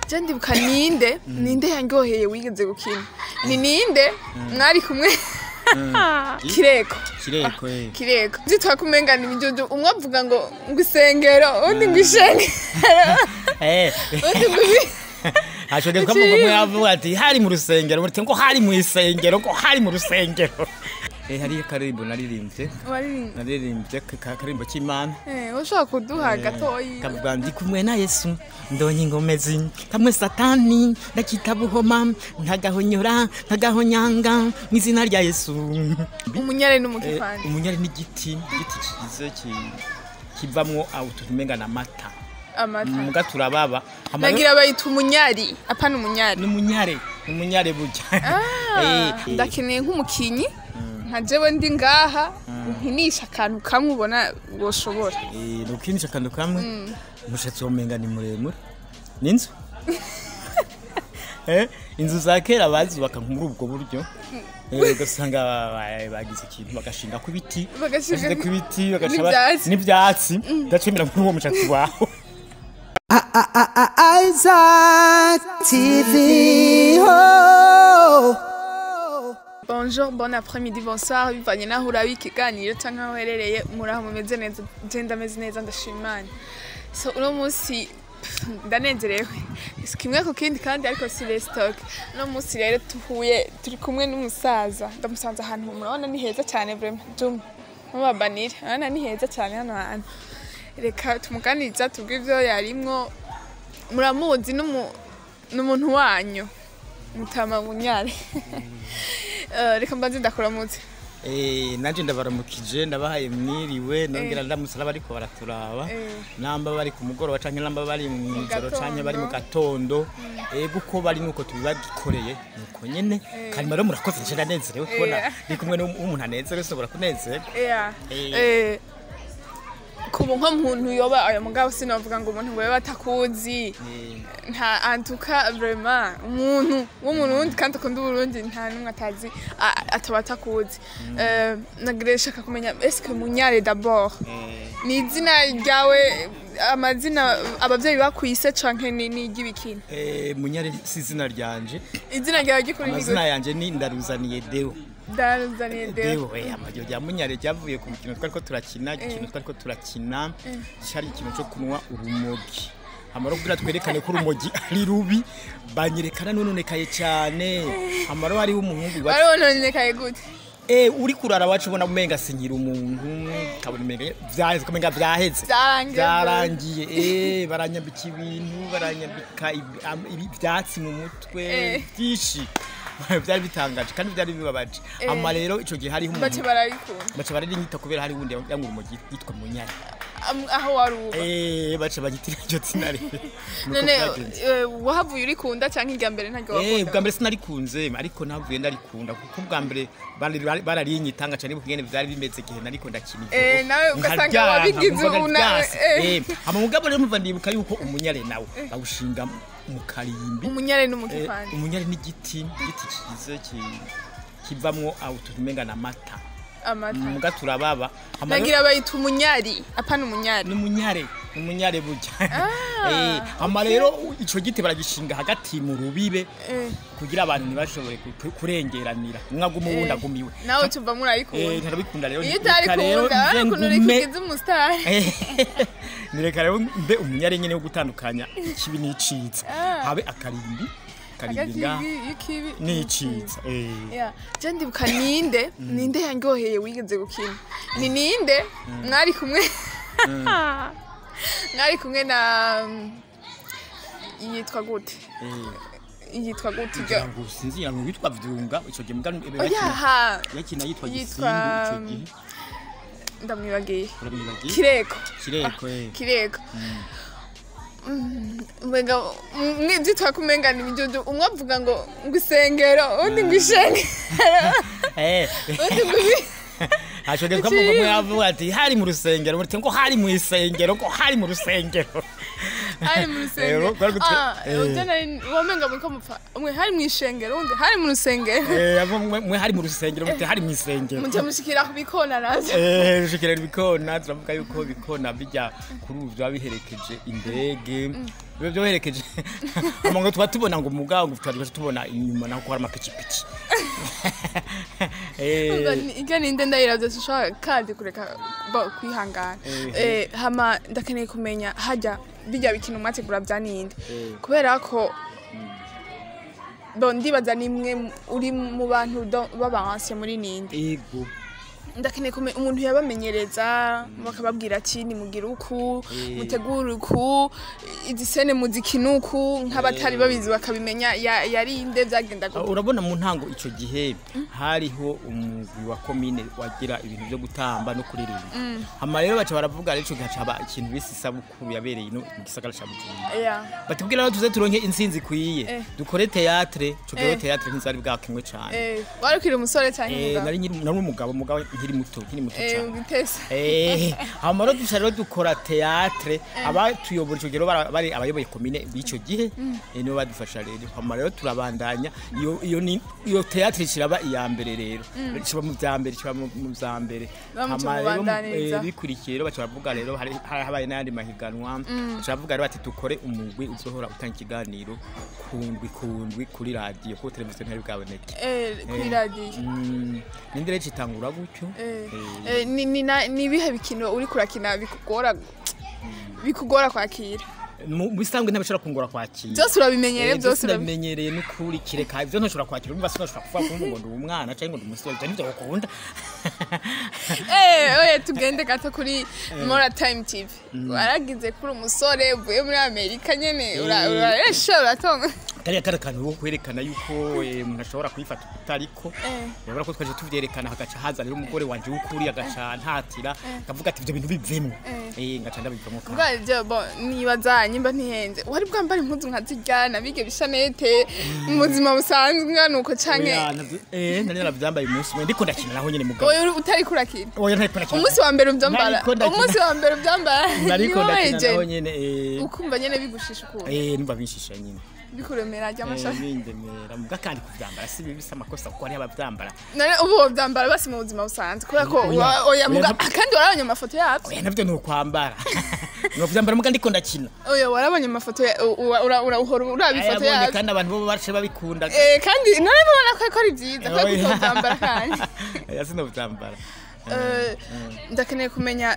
je ndibuka ninde ninde yangoheye wigeze gukina ni ninde mwari kumwe kireko kireko eh kireko zitwa kumengana imidudu umwe avuga ngo ngo isengero undi ngo ishengero eh undi ngo ibi- hashobora kuba umugabo umwe yavuga ati hari mu rusengero muti ngo hari mu isengero ngo hari mu rusengero eh hari akarimbo naririmbye Waririmba. naririmbye ka- ka- akarimbo k'imana Eh, ushobora kuduha gatoyi kavuga ndi kumwe na yesu ndonye ingomezi kamwe satani ndakita buhoma ntagahonyora ntagahonyanga mu izina rya yesu umunyare Eh, n'umukipande umunyari n'igiti igiti kize ki- kivamwo utuntu umenga na mata amata muga turababa Hama rero- nagira bayita umunyari apana umunyari ni umunyare ni umunyare burya Ah, Eh, ndakeneye nk'umukinyi nka jewe ndi ngaha nkinisha akantu kamwe ubona woshobora eh, ni ukinisha akantu kamwe umushatsi womenga ni muremure ni inzu Eh, inzu za kera bazubaka muri ubwo buryo Eh, ugasanga ba- ba- bagize ikintu bagashinga ku biti Bagashinga bashize ku biti bagaca n'ivyatsi. ba- n'ivyatsi ndacemera muri uwo mushatsi wawe Isaac TV. Oh. bonjour bon après-midi bonsoir bivanye naho urabe ikiganiro cyangwa aho uherereye muraho mumeze neza je ndameze neza ndashima imana so uno munsi pff, ndanezerewe si kimwe ku kindi kandi ariko si restock uno munsi rero tuhuye turi kumwe n'umusaza ndamusanze ahantu murabona ni heza cyane vraiment jum mubabanire urabona ni heza cyane hano hantu reka tumuganiriza tubwire ibyo yarimwo muramuzi n'umu- n'umuntu wanyu mutama munyare Eh, reka mbanze ndakuramutse Eh, nanje ndabaramukije ndabahaye mwiriwe nongera ndamusala bariko baraturaba Eh. namba bari ku mugoroba canke namba bari mu ijoro canke bari mu gatondo. gatondo ego uko bari nuko tubibagikoreye nuko nyene kandi rero murakoze nje ndanezerewe kubona Eh. ndi kumwe n'umuntu anezerewe ushobora kunezerwa Yeah. Eh. Eh, kuba nko muntu yoba ayo mugabo sinavuga ngo umuntu ngo yoba atakuzi Eh, nta antuka vraiment umuntu w'umurundi kandi akunda uburundi nta n'umwe atazi a- ataba atakuzi Eh, nagira shaka kumenya eske munyare d'abord eh, ni izina ryawe amazina abavyeyi bakwise canke ni ni iry'ibikini eh, munyare si izina ryanje izina ryawe ry'ukuri ni amazina gute yanje ni ndaruzaniye deo Darazaniye Deo. Dewe eh, amaryo rya munyare ryavuye ku mukino twariko turakina ikintu twariko turakina cyari ikintu cyo kunywa urumogi amaro kugira twerekane ko urumogi ari rubi banyerekana nononekaye cyane amaro hariho umuhungu wa barononekaye gute eh uri kurara wacu ubona umenga sinyira umuntu kabona umenga vyaheze kumenga vyaheze Vyarangiye. byarangiye eh baranyambika ibintu baranyambika ibi- am- ibi- ivyatsi mu mutwe Eh. byinshi byari bitangaje kandi byari bibabaje Eh. ama rero ico gihe hariho bace umuntu barabikunda baca bararinyita kubera hari wundi yanywa urumogi yitwa munyari Am- aho wari uba eh baca bagitira iryo zina rero Nuko none vyagenze. eh, wahavuye urikunda canke irya mbere ntaryo Eh, wakunda bwa mbere sinarikunze ariko navuye ndarikunda kuko bwa mbere bari- bari- bararinyita ngaca nibuka ingene vyari bimeze igihe nariko ndakina ivyo. Eh, nawe ugasanga Nkaryanka, wabigize nkumva ubu nawe, ndaryase. eh. Eh, hama mugabo rero mva ndibuka yuko umunyare nawe bawushinga mu karimbi umunyare Eh, n'umukipande umunyare n'igiti igiti kize ki- kivamwo utuntu umenga na mata amata muga turababa Hama rero- nagira bayita umunyari apana umunyari ni umunyare ni umunyare burya Ah, Eh, hama rero ico giti baragishinga hagati mu rubibe Eh, kugira abantu ntibashobore ku- ku- kurengeranira umwe aguma uwundi agumiwe nawe tuva Eh, murayikunda ntarabikunda rero iyo reka rero utarikunda nze ukuntu ngume rikugize umusitari Eh, nireka rero mbe umunyare nyene wo gutandukanya ikibi n'iciza Ah. habe akarimbi karimbi nga y'ikibi n'iciza eh. Yeah. Je ndibuka ninde ninde yangoheye wigeze gukina ni ninde mwari kumwe mwari kumwe na um, yitwa gute Eh, yitwa gute kugira iryo ngo sinzira ngo witwa vyunga ico gihe muga oyaha yakina yitwa Yitwa, gisindu ico gihe ndamwibagiye uramwibagiye kireko kireko eh. kireko mbega mwizi twakumengana imidudu umwe avuga ngo ngo isengero undi ngo ishengero Eh. undi ngo ibi hashobora kuba umugabo umwe yavuga ati hari mu rusengero muti ngo hari mu isengero ngo hari mu rusengero hari mu rusengero Eh, rwari gutwe- Ah, eh. ujya nari wamenga muri ko mupfa umwe hari mu ishengero undi hari mu rusengero Eh, abo mwe mwe hari mu rusengero muti hari mu isengero mujya mushikira ku bikona navyo Eh, rushikira ibikona turavuga yuko ibikona bijya kuri ubu byaba biherekeje indege biba byoherekeje amango tuba tubona ngo mugabo tuba tubona inyuma naho ko hari amapikipiki Eh, ibyo ninde ndayiravye sinshobora kandi kureka bo kwihangana Eh. Eh, hama ndakeneye kumenya hajya bijya bikina umwategura bya ninde Eh. kubera ko bo ndibaza nimwe mu- uri mu bantu do- b'abanse muri ninde ego ndakeneye kumenya umuntu yabamenyereza bakababwira ati nimugire uku Eh. mutegure uku izi sene muzikina uku nk'abatari babizi bakabimenya ya- yarinde byagendaga uku. urabona mu ntango icyo gihe hariho umugwi wa komine wagira ibintu byo gutamba no kuririmba hama rero baca baravuga rero ico gihe hacaba ikintu bise isabukuru yabereye ino mu gisagara ca Bujumbura Yeah. batubwira rero tuze turonke intsinzi ikwiye Eh. dukore teatre ico gihe Eh. teatre ntizari bwakenywe cane Eh, wari ukiri umusore cyangwa Eh, umugabo nari nkiri- nari umugabo umugabo nkiri muto nkiri muto Eh, cane ugitese Eh, hama rero duca rero dukora teatre abatuyobora ico gihe rero bara- bari abayoboye komine b'ico gihe eh, nibo badufasha rero hama rero turabandanya iyo iyo ni iyo teatre kiraba iya mbere rero kiba mu vya mbere kiba mu mu vya mbere Bamuca Hama rero, mubandaniriza. eh, bikurikiye rero baca baravuga rero hari hari habaye n'ayandi mahiganwa baca baravuga rero bati dukore umugwi uzohora utanga ikiganiro kundwi kundwi kuri radiyo kuko televiziyo ntari bwaboneke Eh, kuri radiyo Mm, nindi rero citangura gutyo Eh, Eh, eh, ni- ni na- ni ibihe bikino uri kurakina bikugora bikugora kwakira mu bisanzwe ntabishobora kungora kwakira byose urabimenyereye Eh, byose urabi- ndabimenyereye n'ukuri kireka ibyo ntashobora kwakira urumva sinashobora kuvuga ko ngo ndi umwana cyangwa ngo ndi umusore ibyo nibyo ukunda Eh, oye tugende gato kuri mora time tv waragize kuri umusore uvuye muri amerika nyene ura- Eh. uraresha uratonga kariya kari akantu ko kwerekana yuko eh, umuntu ashobora kubifata utariko Eh. urabona ko twaje tuvyerekana hagaca haza rero umugore wanje w'ukuri agaca ntatira akavuga ati ibyo bintu bivemo eh ngaca ndabivamo kandi bwa ibyo bo nibaza nyimba ntihenze wari bwambara impuzu nka zirya nabige bishanete mu buzima busanzwe nuko canke Oya, navyo- eh nari naravyambaye umunsi umwe ndiko ndakina naho nyene mugabo oya uri- utari kurakina oya ntariko ndakina umunsi wa mbere ubyambara Nariko ndakina. umunsi wa mbere ubyambara nariko niwo ndakina naho weje nyene eh ukumva nyene bigushisha ukuntu eh numva binshisha nyine bikuremera ry'amashami bindemera muga kandi kuvyambara si bibi bisa amakosa kuko hariho abavyambara none ubu wovyambara basi mu buzima busanzwe kubera ko Oya, wa- oya oya, muga ntabwo- kandi warabonye amafoto yavyo oya navyo ni ukwambara novyambara muga ndiko ndakina oya warabonye amafoto ya- u- u- ura- ura- uhora uraba ifoto ayabonye yavyo kandi abantu bo bace babikunda Eh, kandi none mubona ko ko ari vyiza ko Oya. kutovyambara kandi oya sinovyambara Eh, ndakeneye kumenya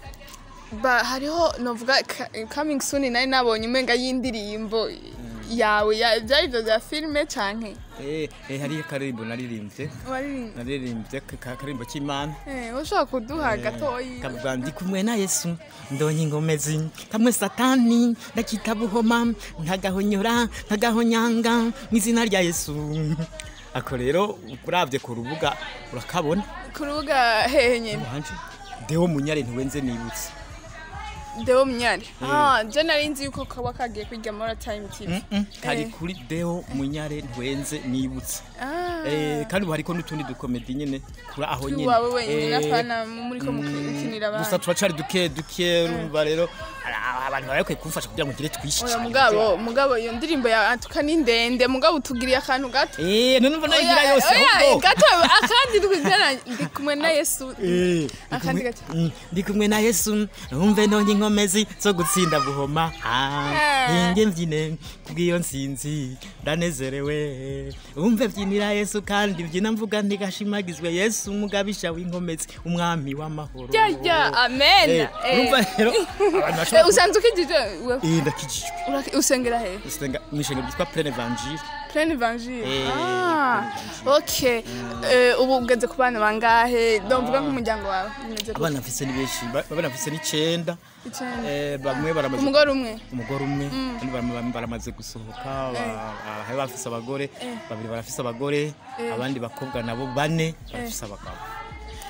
ba hariho novuga ka- coming soon nari nabonye umenga y'indirimbo yawe ya- vyari ivyo vya filime canke eh eh hariyo akaririmbo naririmbye waririmba naririmbye ka- ka- akaririmbo k'imana Eh, ushobora kuduha gatoyi kavuga ndi kumwe na yesu ndonye ingomezi kamwe satani ndakita buhoma ntagahonyora ntagahonyanga mu izina rya yesu ako rero uravye ku rubuga urakabona ku rubuga hehe nyene wanje dewo munyare ntiwenze nibutse Deo Munyari. Ah, je nari nzi yuko kaba kagiye kwiga Mora Time TV. Mm, kari Eh. kuri dewo munyare ntwenze nibutse Ah. Eh, kandi ubu hariko n'utundi dukomedi nyene kuri aho nyene wawe wenyine Eh, napana muri ko mukinira gusa abantu. turacari duke duke urumva rero ara- abantu bari bakwiye kumfasha kugira ngo ngire twishi Oya cane. mugabo, mugabo iyo ndirimbo ya atuka ni ndende, mugabo tugiriye akantu gato. Eh, none mbona yigira yose oya, ahubwo. gato akandi twigana ndi kumwe na Yesu. Eh, ndi Akandi kumwe- gato. Mm, ndi kumwe na yesu umve nonye inkomezi zo gutsinda buhoma Ah, Eh. inge mbyine kubw'iyo nsinzi ndanezerewe umve byinira yesu kandi mbyina mvuga ntigashimagizwe yesu umugabisha w'inkomezi umwami w'amahoro Ya ya, amen. Eh, urumva Eh. rero abantu Eh, bashobora usanzwe ukijije wewe. Eh, ndakijijwe Uraki- Usengera he? usenga mw'ishengero ryitwa plein evangile Plein Evangile. Eh, Ah. Okay. Eh, ubu ugeze ku bana bangahe? Ndumvuga nk'umuryango wawe. Bimeze gute? abana mfise ni benshi ba- abana mfise ni cenda Icenda. Eh, bamwe baramaze Umugore umwe. umugore umwe kandi baram- baramaze gusohoka ba- ba- hari bafise abagore babiri barafise abagore abandi bakobwa nabo bane barafise abagabo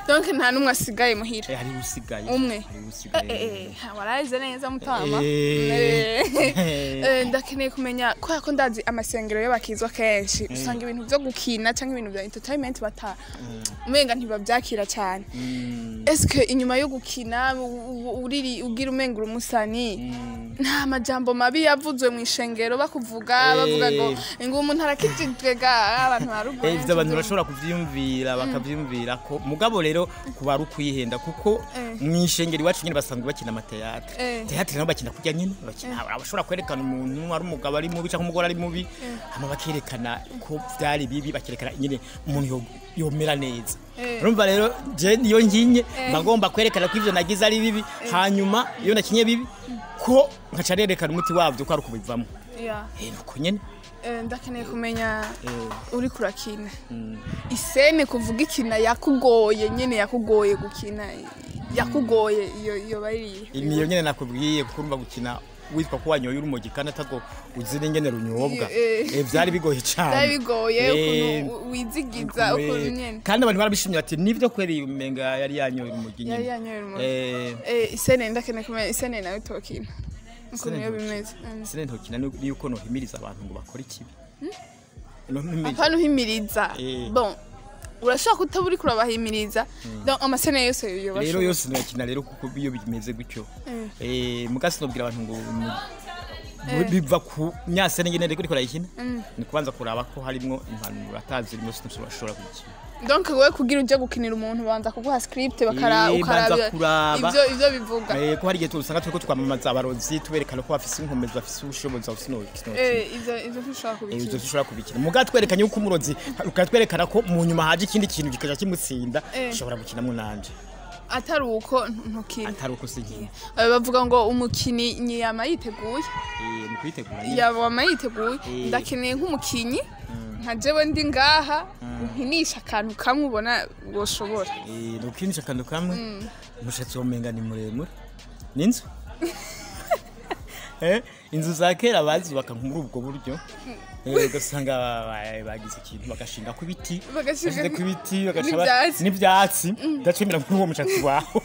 donc nta n'umwe asigaye muhira Eh, hari usigaye Umwe. hari Eh, usigaye eh, eh, warahize neza mutama Eh. Eh, eh, ndakeneye kumenya kubera ko ndazi amasengero y'abakizwa kenshi usanga ibintu byo gukina cyangwa ibintu bya entertainment bata umenga ntibabyakira cyane Mm, eske inyuma yo gukina u- u- uriri ugira umengura umusani nta majambo mabi yavuzwe mu ishengero bakuvuga bavuga ngo ngo umuntu arakijijwe ga abantu barugo Eh, ivyo abantu bashobora kuvyiyumvira bakavyiyumvira ko mugabo rero kuba ari ukwihenda kuko Eh. mw'ishengero iwacu nyene basanzwe bakina amateatre Eh. teatre nabo bakina kurya nyene bakina abashobora kwerekana umuntu ari umugabo ari mubi canke umugore ari mubi hama bakerekana ko vyari bibi bakerekana nyene umuntu yo- yomera neza Eh. urumva rero je niyo nkinye mba ngomba kwerekana ko ivyo nagize ari bibi hanyuma iyo nakinye bibi ko nkaca nerekana umuti wavyo ko ari ukubivamo Yeah. eh nuko nyene Eh, ndakeneye kumenya eh uri kurakina mm. isene kuvuga ikina yakugoye nyene yakugoye gukina yakugoye iyo iyo bariye niyo nyene nakubwiye kuko urumva gukina witwa ko wanyoye urumogi kandi atago uzi n'ingene runyobwa Eh, eh. Eh, vyari bigoye cane byari bigoye Eh, ukuntu wizigiza eh, ukuntu nyene kandi abantu barabishimye bati nivyo kweri umenga yari yanyoye urumogi yari nyene yanyoye urumogi Eh, Eh, isene ndakeneye kumenya isene nawe tokina ukuntu Isene iyo ntokina. bimeze Mm. sine ntokina ni yuko nohimiriza abantu ngo bakore ikibi nohimiriza apana uhimiriza Eh. bon urashobora kutaba uri kurabahimiriza donc amasene yose rero yobashobora yose nokina rero kuko iyo bimeze gutyo eh mugasi nobwira abantu ngo mu- biva ku myasene nyene reko rikora ikina ni kubanza kuraba ko harimwo impanuro atazi rimwe sinashobora kugikina donc wewe kugira uje gukinira umuntu banza kuguha script bakara Eh, ukaraba banza kuraba. ivyo ivyo bivuga Eh, ko hari igihe usanga turiko twamamaza abarozi tuberekana ko bafise inkomezi bafise ubushobozi bafise eh ivyo ivyo ntushobora ivyo kubikira dushobora kubikina muga twerekanye yuko umurozi ukatwerekana ko mu nyuma haje ikindi kintu kikaja kimutsinda Eh. ushobora gukinamwo nanje atari uko ntukina atari uko sinkina Eh, bavuga ngo umukini nyiyama yiteguye Eh, ni kwitegura nyine yaba yiteguye Eh. ndakeneye nk'umukinyi nka jewe ndi ngaha nkinisha akantu kamwe ubona woshobora Eh, ni ukinisha akantu kamwe umushatsi womenga ni muremure n'inzu Eh, inzu za kera bazubaka muri ubwo buryo Eh, ugasanga ba- bagize ikintu bagashinga ku biti Bagashinga bashize ku biti bagaca ba- n'ivyatsi. n'ivyatsi udacemera muri uwo mushatsi wawe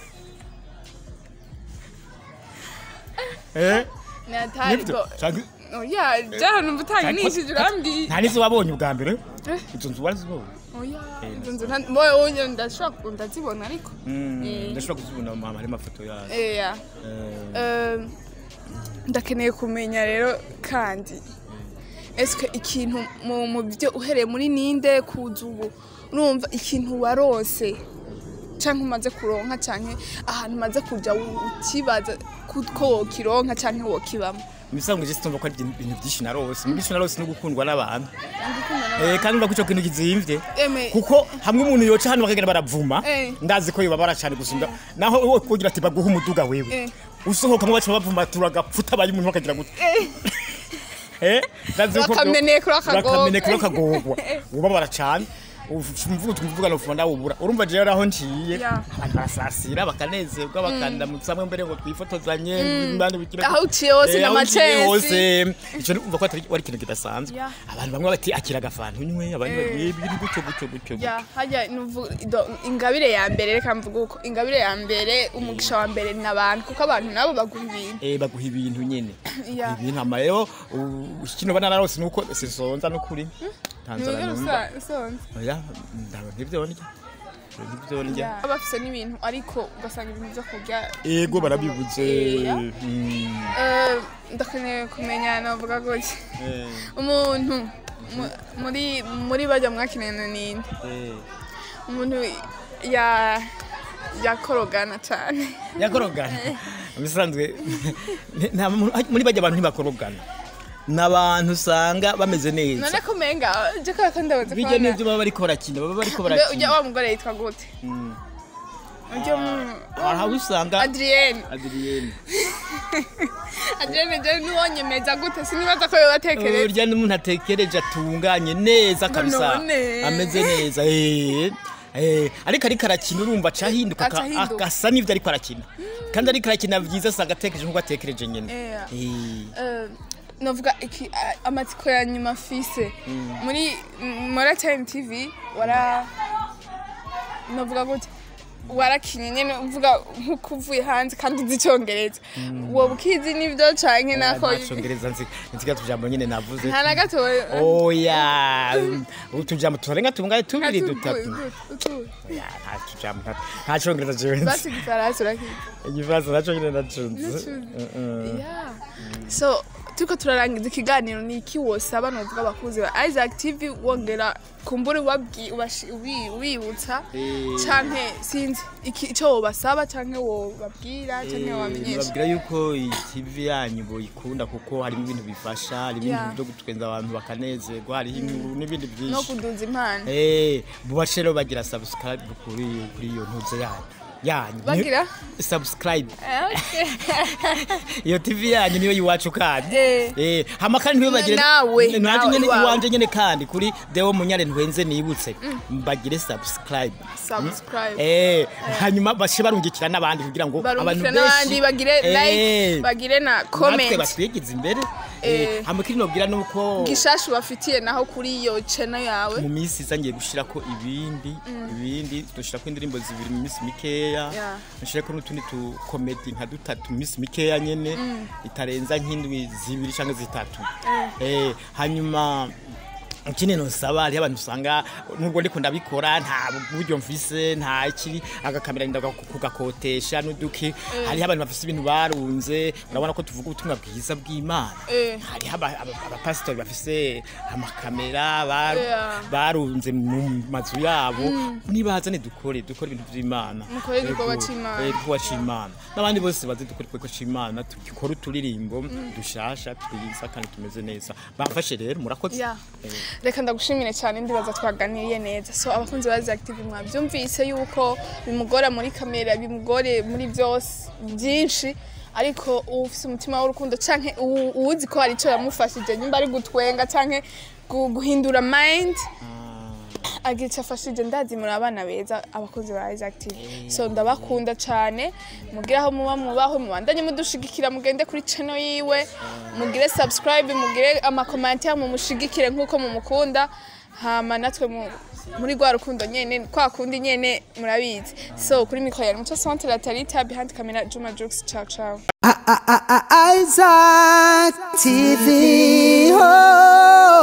Eh, ni atari nibyo bo Canke- oya jaha numva utanginishije urambwiye nta nizo wabonye ubwa mbere izo nzu warazibonye oya Eh, izo nzu nta- boye oya ndashobora ku- ndazibona ariko Mm, Eh. ndashobora kuzibona mama hari amafoto yazo eya Eh, Eh, ndakeneye kumenya rero kandi eske ikintu mu mu byo uhereye muri ninde kuza ubu urumva ikintu warose canke umaze kuronka canke ahantu umaze kuja u- ukibaza ku- ko wokironka canke wokibamo imisango je situmva ko ari ibintu ibintu byinshi narose mu byinshi narose no gukundwa n'abantu Eh, kandi urumva ko ico kintu kizimvye Eme, kuko hamwe umuntu yoca hano bakagenda baravuma Eh. ndazi ko yobabara cane gusumba naho wowe kugira ati baguha umuduga wewe Eh. usohokamwo baca bavuma turagapfuta baye umuntu bakagira gute Eh, ndazi ko Bakamenekura akagorwa. bakamenekura akagorwa ubabara cane umvuga tumvuga no funda ubura urumva je aho nciye Ya. abantu barasasira bakanezerwa bakandamutsa hamwe mbere ngo twifotozanye mbandi bikira Aho uciye hose Eh, aho uciye n'amacesi. hose ico numva ko atari wari ikintu kidasanzwe Ya. abantu bamwe bati akira agafanta unywe abandi Eh. bati biri gutyo gutyo gutyo ya hajya nuvu- do- ingabire ya mbere reka mvuga uko ingabire ya mbere umugisha wa mbere ni abantu kuko abantu nabo baguha ibintu eh baguha ibintu nyene Ya. ibintu hama rero u- kino bana narose nuko sisonza nukuri tanzara Nibyo numva rusa- usonze. oya ndaba ntibyo ndya ntibyo ndya Ya. baba bafise n'ibintu ariko ugasanga ibintu byo kurya ego barabibuze Ya. Mm, Eh, ndakeneye kumenya navuga gutya eh, umuntu mu- muri muri bajya mwakinana ninde eh. umuntu ya yakorogana cyane yakorogana bisanzwe nta muntu- muri bajya abantu ntibakorogana ni abantu usanga bameze neza none ko menga je ko ko ndabaza bijya n'ibyo baba bariko barakina baba bariko ujya barakina wa mugore yitwa gute Mm. ujya mu hari aho usanga Adrienne adriyene Adrienne je nuwonyemeza gute sinibaza ko yobatekereza urya n'umuntu atekereje atunganye neza kabisa none. ameze neza eh. Eh, ariko ariko arakina urumva acahinduka Aca ahinduka. agasa n'ivyo ariko arakina kandi ariko arakina vyiza asanga atekereje nk'uko atekereje nyene Yeah. Eh. Eh, navuga iki a- amatsiko ya nyuma fise muri muri time tv wara navuga gute warakinye nyene uvuga nk'uko uvuye hanze kandi uzi icongereza woba ukizi n'ivyo canke nako ntacongereza nzi nziga tujambo nyene navuze nta na gatoya oya utujambo turenga tungaye tubiri Atu- dutatu utu- utu- Oya, nta tujambo nta- nta congereza jewe nzi basi igifaransa urakizi igifaransa naco nyene nacunze Nacuze. Yeah. so turiko turarangiza ikiganiro ni iki wosaba novuga abakuzi ba isaac tv wongera kumbura ubabwi- ubashi- ubi- ubibutsa Eh. canke sinzi iki- ico wobasaba canke wobabwira canke wobamenyesha babwira yuko iyi tv yanyu boyikunda kuko harimo ibintu bifasha harimo Yeah. ibintu byo gutwenza abantu bakanezerwa hariho inkuru n'ibindi no byinshi kuduza impano Eh, bubace rero bagira subscribe kuri kuri iyo ntuze yanyu yanyu Bagira? subscribe Eh, okay. iyo tv yanyu niyo yiwacu kandi Eh. eh hama kandi niyo bagire Nawe, nanje nawe, nyene iwawe. iwanje nyene kandi kuri Deo Munyare ntwenze nibutse bagire subscribe subscribe eh hanyuma bashe barungikira n'abandi kugira ngo abantu barungikira n'abandi bagire like bagire na natwe comment batwigize imbere Eh. eh hama kiri nobwira nuko gishasha ubafitiye naho kuri iyo channel yawe mu minsi iza ngiye gushirako ibindi ibindi dushirako indirimbo zibiri mu minsi mikeya Yeah. nshireko n'utundi tu comedy nka dutatu mu minsi mikeya nyene itarenza nk'indwi zibiri canke zitatu eh hanyuma ikindi nosaba hariho abantu usanga nubwo ndiko ndabikora nta buryo mfise nta iki agakamera nda kugakotesha n'uduki hariho abantu bafise ibintu barunze urabona ko tuvuga ubutumwa bwiza bw'imana Eh. hariho aba- aba- abapasitori bafise amakamera bar- Yeah. barunze mu mazu yabo nibazane dukore dukore ibintu by'imana Mukore igikorwa Yego, c'Imana. eh, igikorwa c'imana n'abandi bose bazi dukore igikorwa c'imana dukore uturirimbo dushasha twiza kandi tumeze neza bamfashe rero murakoze Yeah. Eh. reka ndagushimire cyane ndibaza twaganiriye neza so abakunzi ba active mwabyumvise yuko bimugora muri kamera bimugore muri byose byinshi ariko ufise umutima w'urukundo canke uwu- uwuzi ko hari icyo yamufashije nimba ari gutwenga canke gu- guhindura mind agira icyo afashije ndazi muri abana beza abakozi ba Isaac TV so ndabakunda cyane mugire aho muba mubaho mubandanye mudushigikira mugende kuri channel yiwe mugire subscribe mugire amakomantere mumushigikire nk'uko mumukunda hama natwe mu- muri rwa rukundo nyene kwa kundi nyene murabizi so kuri mikoro yari muco centre la tarita behind camera Juma Jux ciao ciao Isaac TV. Oh.